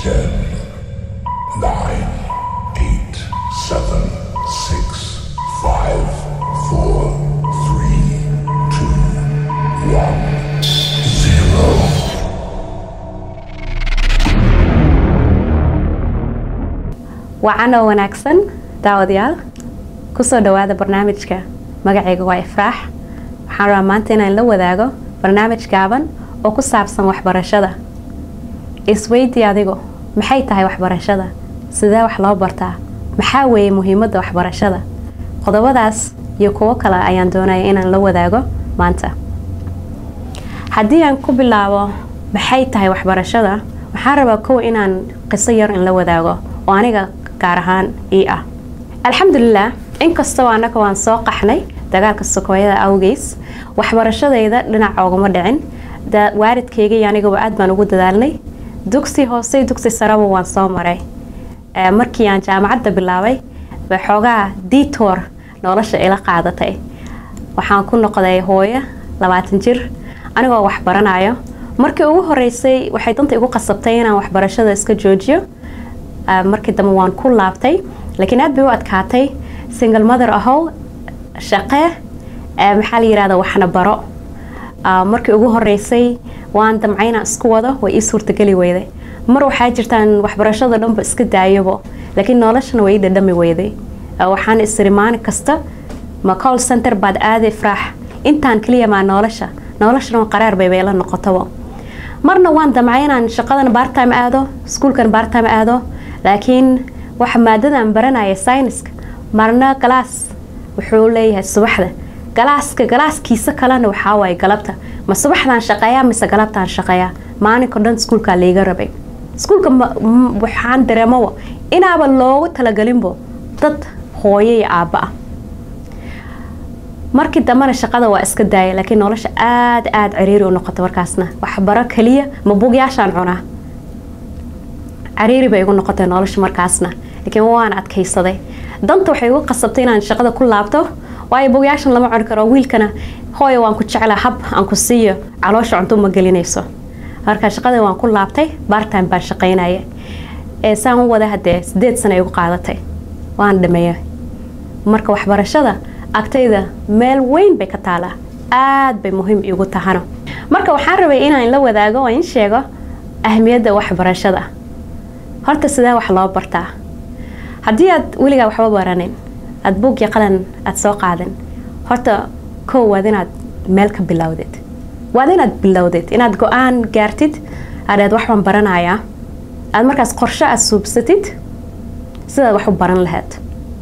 Ten, nine, eight, seven, six, five, four, three, two, one, zero. wacan oo wanaagsan daawadayaal kusoo dhawaada barnaamijka magacayga waa ifraax waxaan rabaa maanta inaan la wadaago barnaamij gaaban oo ku saabsan waxbarashada isweydii adigu maxay tahay waxbarashada sidee wax loo bartaa maxaa weeye muhiimadda waxbarashada qodobadaas iyo kuwo kale ayaan doonaya inaan la wadaago maanta haddii aan ku bilaabo maxay tahay waxbarashada waxaan rabaa kow inaan qiso yar in la wadaago oo aniga gaar ahaan ii ah alxamdulilah inkastoo annaga waan soo qaxnay dagaalka sokoyada awgeys waxbarashadayda dhinac ooguma dhicin waalidkayga iyo anigaba aad baan ugu dadaalnay dugsi hoose dugsi saraba waan soo maray markii aan jaamacadda bilaabay bay xoogaa detour nolosha ila qaadatay waxaan ku noqday hooyo labaatan jir anigoo wax baranayo markii ugu horeysay waxay danta igu qasabtay inaan waxbarashada iska joojiyo markii dambe waan ku laabtay laakiin aad bay u adkaatay single mother ahow shaqe maxaa la yirahda waxna baro markii ugu horeysay waan damcay inaan isku wado way ii suurtageli weyday mar waxaa jirtaan waxbarashada dhanba iska daayabo laakiin noloshana way ii dhadhami weyday waxaan isiri maalin kasta ma call center baad aaday fraax intaan keliya maa nolosha noloshana qaraar bay bayla noqotabo marna waan damcay inaan shaqadan bartime aado iskuulkan bartime aado laakiin waxa maadadan baranaya syniska marna galaas wuxuu leeyahay subaxda galaaska galaaskiisa kalena waxaa waaye galabta ma subaxdaan shaqeeyaa mise galabtaan shaqeeyaa maalinko dhan iskuulkaa liiga rabay iskuulka waxaan dareemoba inaaba loogu talagelinbo dad hooyo iyo aabba ah markii dambena shaqada waa iska daaya laakiin nolosha aada aada ciriiri u noqota markaasna waxbaro keliya ma bugyaashaan cunaa cariiri bay igu noqotay nolosha markaasna laakiin waan adkaysaday danta waxay igu qasabtay inaan shaqada ku laabto waayo bugyaashan lama cuni karo wiilkana hooyo waan ku jeclaa hab aan ku siiyo caloosha cunto ma gelinayso marka shaqada waan ku laabtay bartime baan shaqaynaya ee saan u wada hadee sideed sana igu qaadatay waan dhameeya marka waxbarashada agtayda meel weyn bay ka taalaa aada bay muhiim igu tahano marka waxaan rabay inaan la wadaago oo in sheego ahmiyadda waxbarashada horta sidee wax loo bartaa haddii aad weligaa waxba baranin aada buug iyo qalan aada soo qaadin horta kow waad inaad meel ka bilowdid waad inaad bilowdid inaad go-aan gaartid aadhaad waxbaan baranayaa aada markaas qorsho aada suubsatid sidaad wax u baran lahayd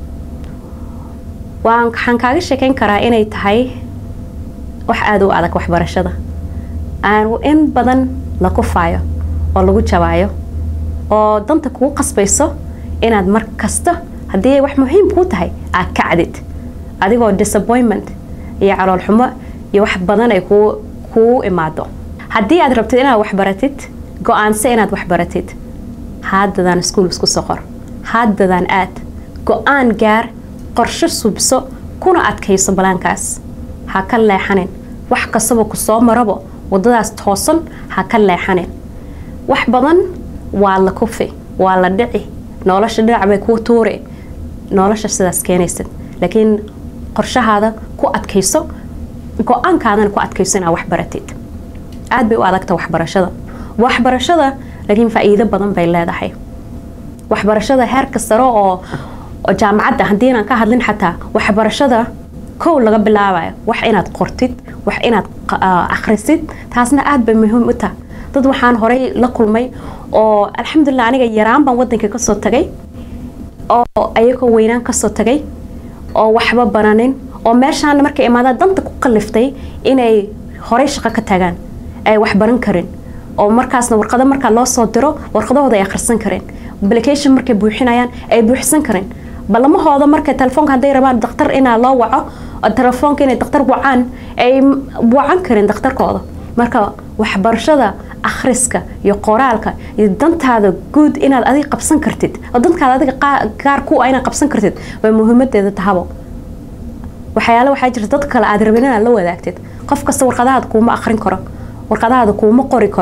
waxaan kaaga sheekeyn karaa inay tahay wax aada u adag waxbarashada aan in badan la kufaayo oo lagu jabaayo oo danta kugu qasbayso inaad mar kasta haddii ay wax muhiim kuu tahay aad kacdid adigoo disappointment iyo caloolxumo iyo wax badan ay kuu kuu imaado haddii aad rabtid inaad waxbaratid go-aanse inaad waxbaratid haadadaan iskuul isku soqor haadadaan aad go-aan gaar qorsho subso kuna adkayso balaankaas ha ka leexanin wax kastaba ku soo marabo wadadaas toosan ha ka leexanin wax badan waa la kufi waa la dhici nolosha dhinac bay kuu tuuri nolosha sidaas keenaysid laakiin qorshahaada ku adkayso go-aankaadana ku adkayso inaad wax baratid aada bay u adagta waxbarashada waxbarashada laakiin faa-iido badan bay leedahay waxbarashada heerka sare oo jaamacadda haddii inaan ka hadlin xataa waxbarashada kow laga bilaabayo wax inaad qortid wax inaad akhrisid taasna aada bay muhiim u taha dad waxaan horay la kulmay oo alxamdulilah aniga yaraan baan wadanka kasoo tagay oo ayagoo weynaan kasoo tagay oo waxba bananin oo meeshaan markay imaadaan danta ku kaliftay inay horay shaqo ka tagaan ay wax baran karin oo markaasna warqado markaa loo soo diro warqadahooda ay akhrisan kareen application markay buuxinayaan ay buuxsan kareen ballamahooda markay telefoonka hadday rabaan daktar inaa loo waco telefoonka inay daktar wacaan ay wacan karin daktarkooda marka waxbarashada akhriska iyo qoraalka iyo dantaada guud inaad adiga qabsan kartid oo dankaada adiga gaar ku inaad qabsan kartid way muhiimadeeda tahabo waxyaale waxaa jirta dad kale aad rabin inaad la wadaagtid qof kasta warqadahaada kuuma akhrin karo warqadahaada kuuma qori karo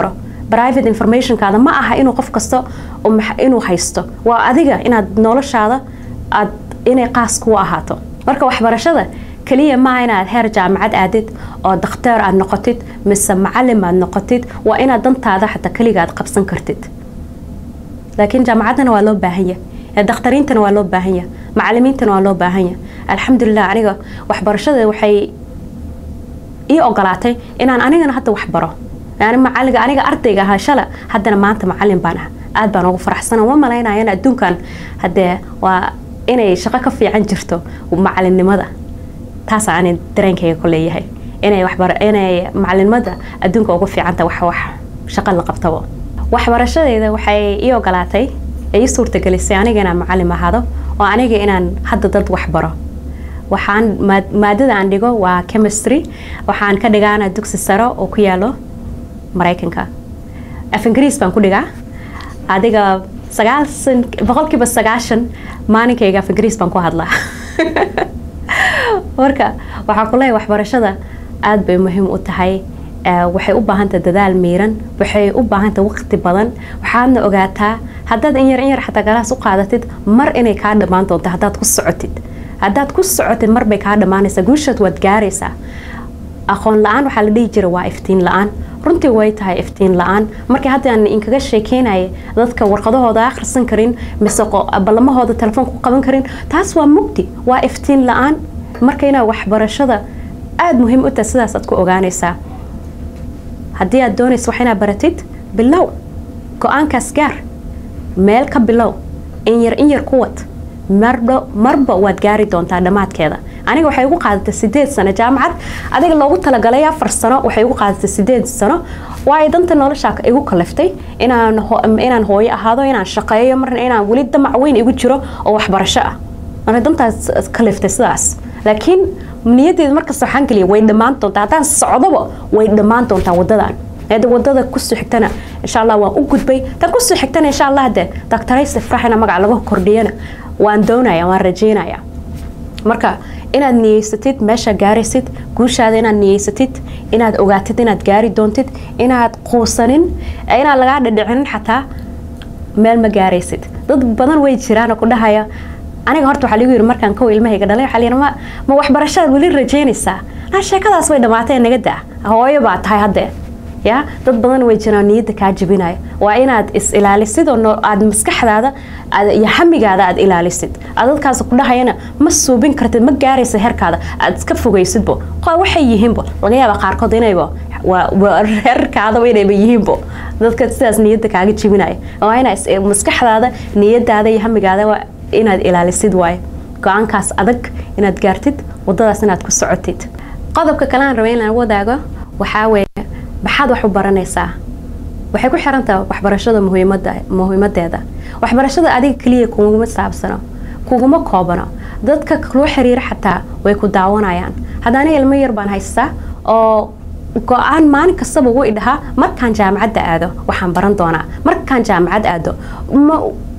private informationkaada ma aha inuu qof kasta oo max- inuu haysto waa adiga inaad noloshaada aad inay qaas kugu ahaato marka waxbarashada keliya maaha inaad heer jaamacad aadid oo dakhtaar aad noqotid mise macalim aad noqotid waa inaad dantaada xataa keliga aad qabsan kartid laakiin jaamacaddana waa loo baahan yahay ee dakhtariintana waa loo baahan yahay macalimiintana waa loo baahan yahay alxamdulilah aniga waxbarashada waxay ii ogolaatay inaan anigana hadda wax baro yani macaliga aniga ardayga ahaa shala haddana maanta macalin baan ah aad baan ugu faraxsana ma malaynaya in adduunkan haddee waa inay shaqo ka fiican jirto macalinimada taas aan dareenkayga ku leeyahay inay waxbar inay macalinimada adduunka ugu fiicanta wax wax shaqo la qabtabo waxbarashadeeda waxay ii ogolaatay ee ii suurtagelisay aniga inaan macalin ahaado oo aniga inaan hadda dad wax baro waxaan maad- maadada aan dhigo waa chemistry waxaan ka dhigaana dugsi sare oo ku yaalo maraykanka af ingiriis baan ku dhigaa adiga sagaalsan boqolkiiba sagaashan maalinkayga af ingiriis baan ku hadlaa marka waxaa ku leeyahay waxbarashada aad bay muhiim u tahay Eh, waxay u baahantahay dadaal miiran waxay u baahantahay waqti badan waxaadna ogaataa haddaad in yar in yar xataa galaas u qaadatid mar inay kaa dhammaan doonto haddaad ku socotid haddaad ku socotid mar bay kaa dhammaanaysaa guushood waad gaaraysaa aqoon la-aan waxaa la dhihi jira waa iftiin la-aan runtii way tahay iftiin la-aan markii hadda aan inkaga sheekeynaya dadka warqadahooda akhrisan karin mise qo- ballamahooda telefoonka ku qaban karin taas waa mugdi waa iftiin la-aan marka inaa waxbarashada aada muhiim u tahay sidaasaad ku ogaanaysaa haddii aad doonaysa wax inaad baratid bilow go-aankaas gaar meel ka bilow in yar in yar ku wad marba marba waad gaari doontaa dhammaadkeeda aniga waxay igu qaadatay sideed sano jaamacad adiga loogu talagalay afar sano waxay igu qaadatay sideed sano waayo danta noloshaa igu kaliftay inaan ho- inaan hooyo ahaado inaan shaqeeyo marna inaan weli damac weyn igu jiro oo waxbarasho ah marka dantaas kaliftay sidaas laakiin niyadeeda markasta waxaan geliya way dhammaan doontaa haddaan socdoba way dhammaan doontaa wadadan hada wadada kusoo xigtana insha allah waan u gudbay tan kusoo xigtana insha allah de doctorayse fraxina magaca laga kordhiyana waan doonaya waan rajeynaya marka inaad niyeysatid meesha gaaraysid guushaada inaad niyeysatid inaad ogaatid inaad gaari doontid inaad quusanin inaad lagaa dhadhicinin xataa meel ma gaaraysid dad badan way jiraan oo ku dhahaya aniga horta waxaa lagu yiri markaan kow ilmahayga dhalay waxaa la yidhi ma ma waxbarashadaad weli rajeynaysaa naa sheekadaas way dhammaatee naga daa hooyo baa tahay haddee ya dad badan way jiraan niyadda kaa jebinaya waa inaad is ilaalisid oo no- aad maskaxdaada aad- iyo hamigaada aad ilaalisid aad dadkaas ku dhahayana ma suubin kartid ma gaaraysa herkaada aad iska fogaysidbo qo- waxay yihiinbo laga yaaba qaarkood inayba waa- waa reerkaadaba inayba yihiinbo dadka sidaas niyadda kaaga jebinaya waa inaa is- maskaxdaada niyadaada iyo hamigaada waa inaad ilaalisid waaye go-aankaas adag inaad gaartid wadadaas inaad ku socotid qodobka kale aan rabay inaan wadaago waxaa weeye maxaad wax u baranaysaa waxay ku xiran tahay waxbarashada muhiimada muhiimadeeda waxbarashada adiga keliya kuguma saabsano kuguma koobano dadka kula xiriira xataa way ku daawanayaan hadda aniga ilmo yar baan haystaa oo go-aan maalin kastaba wuu idhahaa markaan jaamacadda aado waxaan baran doonaa markaan jaamacad aado ma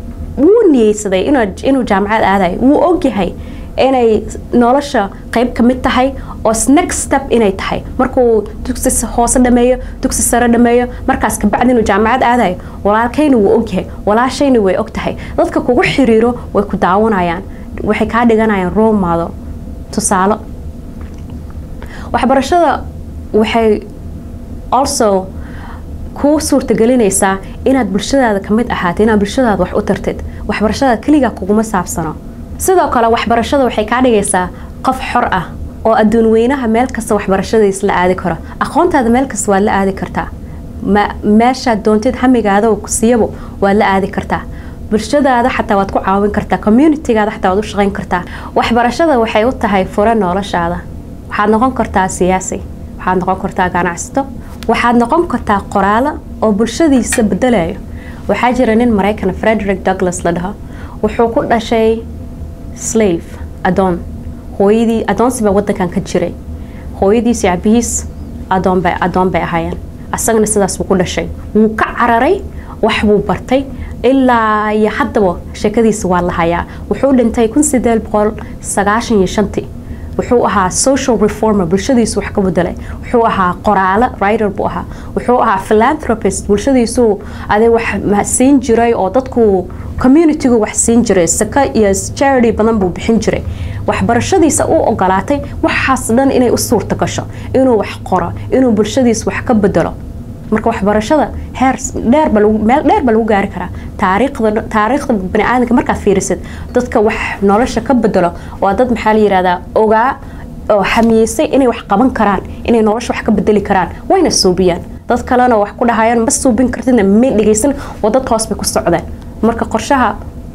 wuu niyeysaday inuu- inuu jaamacad aadayo wuu ogyahay inay nolosha qayb ka mid tahay oo next step inay tahay markuu dugsi s- hoose dhameeyo dugsi sare dhameeyo markaas kabacdi inuu jaamacad aadayo walaalkayna wuu ogyahay walaashayna way og tahay dadka kugu xiriiro way ku daawanayaan waxay kaa dhiganayaan role model tusaalo waxbarashada waxay also kuu suurtagelinaysaa inaad bulshadaada ka mid ahaatid inaad bulshadaada wax u tartid waxbarashada keligaa kuguma saabsano sidoo kale waxbarashada waxay kaa dhigaysaa qof xor ah oo adduun weynaha meel kasta waxbarashadiis la aadi karo aqoontaada meel kasta waad la aadi kartaa ma- meeshaad doontid hamigaada oo ku siiyabo waad la aadi kartaa bulshadaada xataa waad ku caawin kartaa communitygaada xataa waad u shaqayn kartaa waxbarashada waxay u tahay fure noloshaada waxaad noqon kartaa siyaasi waxaad noqon kartaa ganacsato waxaad noqon kartaa qoraalo oo bulshadiisa bedelayo waxaa jira nin maraykan frederick douglas la dhaho wuxuu ku dhashay slave adoon hooyadii adoonsi baa wadankan ka jiray hooyadiis iyo abihiis adoon bay adoon bay ahaayeen asagana sidaas buu ku dhashay wuu ka cararay wax buu bartay ilaa iyo haddaba sheekadiisa waa la hayaa wuxuu dhintay kun sideed boqol sagaashan iyo shantii wuxuu ahaa social reformer bulshadiisu wax ka bedelay wuxuu ahaa qoraale writer buu ahaa wuxuu ahaa philanthropist bulshadiisu ade wax siin jiray oo dadku communitygu wax siin jiray saka iyo charity badan buu bixin jiray waxbarashadiisa u ogolaatay waxaas dhan inay u suurta gasho inuu wax qoro inuu bulshadiisa wax ka bedelo marka waxbarashada heer dheerba meel dheer ba lagu gaari karaa taariikhda taariikhda baniaadanka markaad fiirisid dadka wax nolosha ka bedelo waa dad maxaa la yihahdaa ogaa oo xamiyeysay inay wax qaban karaan inay nolosha wax ka bedeli karaan wayna suubiyaan dad kalena wax ku dhahayaan ma suubin kartidna may dhegeysan oo dadka hoos bay ku socdeen marka qorshaha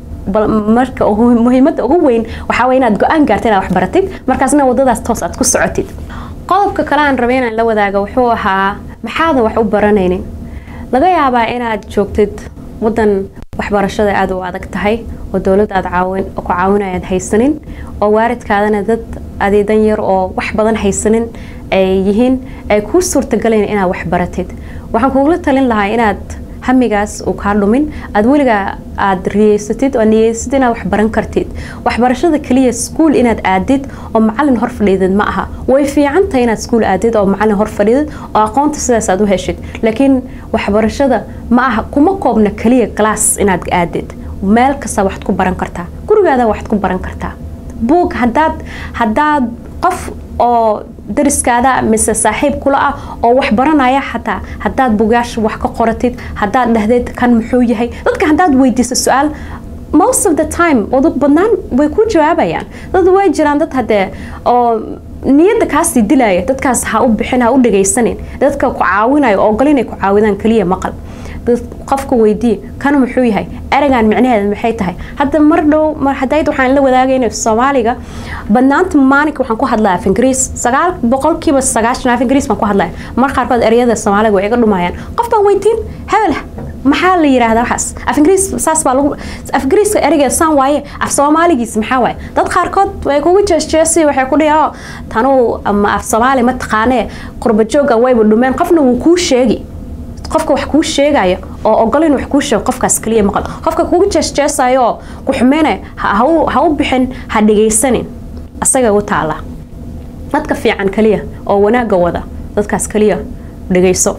marka muhiimada ugu weyn waxaa way inaad go-aan gaarta inaad wax baratid markaasna wadadaas toos aad ku socotid qodobka kale aan rabay inaan la wadaago wuxuu ahaa maxaadan wax u baranaynin laga yaabaa inaad joogtid wadan waxbarashada aada u adag tahay oo dowladda aad caawin ku caawinayaad haysanin oo waaridkaadana dad adeedan yar oo wax badan haysanin ay yihiin ay kuu suurtagalayn inaad wax baratid waxaan kugula talin lahaa inaad hamigaas uu kaa dhumin aad weligaa aad riyeysatid oo niyeysatid inaad wax baran kartid waxbarashada keliya iskuul inaad aadid oo macalin hor fadhiidid ma aha way fiican tahay inaad iskuul aadid oo macalin hor fadhiidid oo aqoonta sidaas aad u heshid laakiin waxbarashada ma aha kuma koobna keliya glass inaad aadid meel kasta waxaad ku baran kartaa gurigaada waxaad ku baran kartaa buug hadaad hadaad qof oo dariskaada mise saaxiib kula ah oo wax baranaya xataa hadaad bugaasha wax ka qoratid hadaad dhahdeed kan muxuu yahay dadka hadaad weydiiso su-aal most of the time wadu badnaan way ku jawaabayaan dad way jiraan dad hadee oo niyadda kaasii dilaya dadkaas ha u bixin ha u dhagaysanin dadka ku caawinayo oo ogol inay ku caawidaan keliya maqal qofka weydii kan muxuu yahay eragan micnaheeda maxay tahay hadda mar dhow mar hadayd waxaan la wadaagayna soomaaliga badnaanta maalinka waxaan ku hadlaya af ingiriis sagaal boqolkiiba sagaashan af ingiriis baan ku hadlaya mar qaarkood ereyada soomaaliga way iga dhumayaan qof baan weydiin hebel maxaa la yiraahdaa waxaas af ingiriis saas baa lagu af ingiriiska ereygeeda saan waaye af soomaaligiis maxaa waaye dad qaarkood way kugu jeesjeesi waxay ku dhihi oo tanuu ama af soomaali ma taqaanee qurba jooga wayba dhumeen qofna wuu kuu sheegi qofka wax kuu sheegaya oo ogol in wax kuu sheego qofkaas keliya maqal qofka kugu jeesjeesayo oo ku xumeynaya ha u bixin ha dhegaysanin asaga u taala dadka fiican keliya oo wanaaga wada dadkaas keliya dhegayso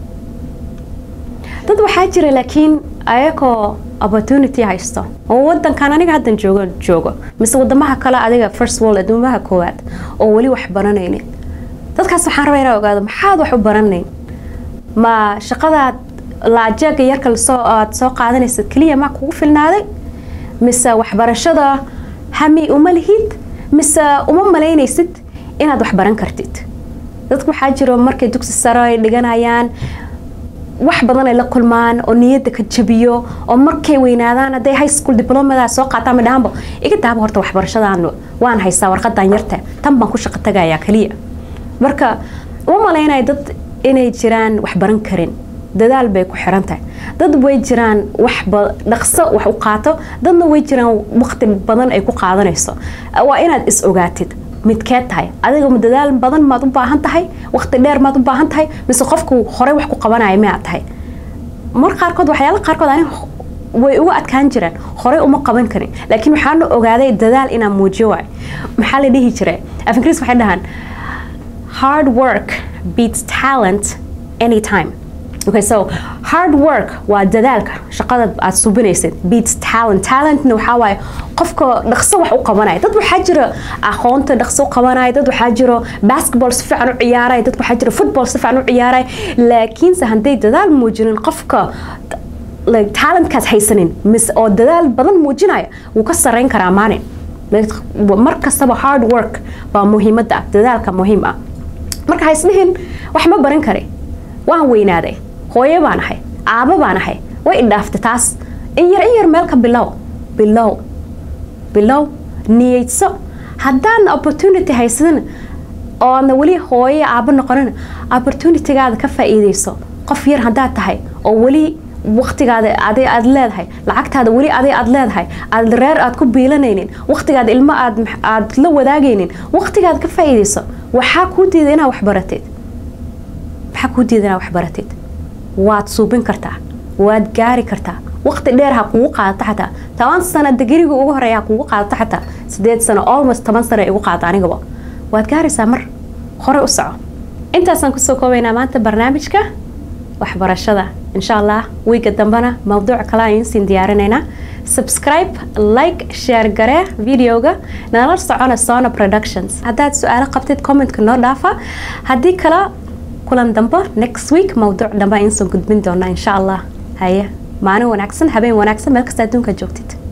dad waxaa jira laakiin ayagoo opportunity haysto oo wadankan aniga haddan joogo joogo mise wadamaha kale adiga first world adduumaha koowaad oo weli wax baranaynin dadkaas waxaan rabaa inaa ogaado maxaad wax u baranayn ma shaqadaad laajeega yarka lasoo aad soo qaadanaysa keliya ma kugu filnaaday mise waxbarashada hami uma lihid mise uma malaynaysid inaad wax baran kartid dadku waxaa jiro markay dugsi sare ay dhiganayaan wax badan ay la kulmaan oo niyadda ka jabiyo oo markay weynaadaan hadday high school diplomada soo qaataan midhaanbo iga daaba horta waxbarashadan waan haystaa warqadan yarta tan baan ku shaqo tagayaa keliya marka uma malaynaya dad inay jiraan wax baran karin dadaal bay ku xiran tahay dad way jiraan wax dhaqso wax u qaato dadna way jiraan waqti badan ay ku qaadanayso waa inaad is ogaatid midkeed tahay adiga ma dadaal badan maad u baahan tahay waqti dheer maad u baahan tahay mise qofku horey wax ku qabanaya miyaad tahay mar qaarkood waxyaala qaarkood ani way uga adkaan jiraan horey uma qaban karin laakiin waxaana ogaaday dadaal inaan muujiyo waay maxaa la dhihi jiray af ingiriis waxay dhahaan hard work beats talent anytime okay so hard work waa dadaalka shaqada aad subinaysid beats talent talentna waxaa waaye qofka dhaqso wax u qabanaya dad waxaa jira aqoonta dhaqso u qabanaya dad waxaa jiro basketball si fiican u ciyaaraya dad waxaa jira football si fiican u ciyaaraya laakiinse hadday dadaal muujinin qofka like talentkaas haysanin mis oo dadaal badan muujinaya wuu ka sarreyn karaa maalin mar kastaba hard work baa muhiimadda ah dadaalka muhiim ah marka ha isdhihin wax ma baran kari waan weynaaday hooyo baan ahay aabo baan ahay way idhaaftay taas in yar in yar meel ka bilow bilow bilow niyeyso haddaan opportunity haysan oo aadna weli hooyo aabo noqonin opportunitygaada ka faa'iideyso qof yar haddaad tahay oo weli waqtigaada aday aad leedahay lacagtaada weli aday aad leedahay aad reer aad ku biilanaynin waqtigaada ilmo aad aad la wadaagaynin waqtigaada ka faa'iideyso waxaa kuu diida inaad wax baratid maxaa kuu diida inaad wax baratid waad suubin kartaa waad gaari kartaa waqti dheer ha kugu qaadato xataa toban sano digriga ugu horeeya ha kugu qaadato xataa sideed sano almost toban sano igu qaadato anigaba waad gaaraysaa mar hore u soco intaasaan kusoo koobaynaa maanta barnaamijka waxbarashada insha allah wiiga dambena mawduuc kale ayaan siin diyaarinaynaa subscribe like share garee videoga nala socona sona productions haddaad su-aalo qabtid commentka noo dhaafa haddii kale kulan dambe next week mawduuc dambe ayaan soo gudbin doonaa insha allah haye maalin wanaagsan habeen wanaagsan meel kasta adduunka joogtid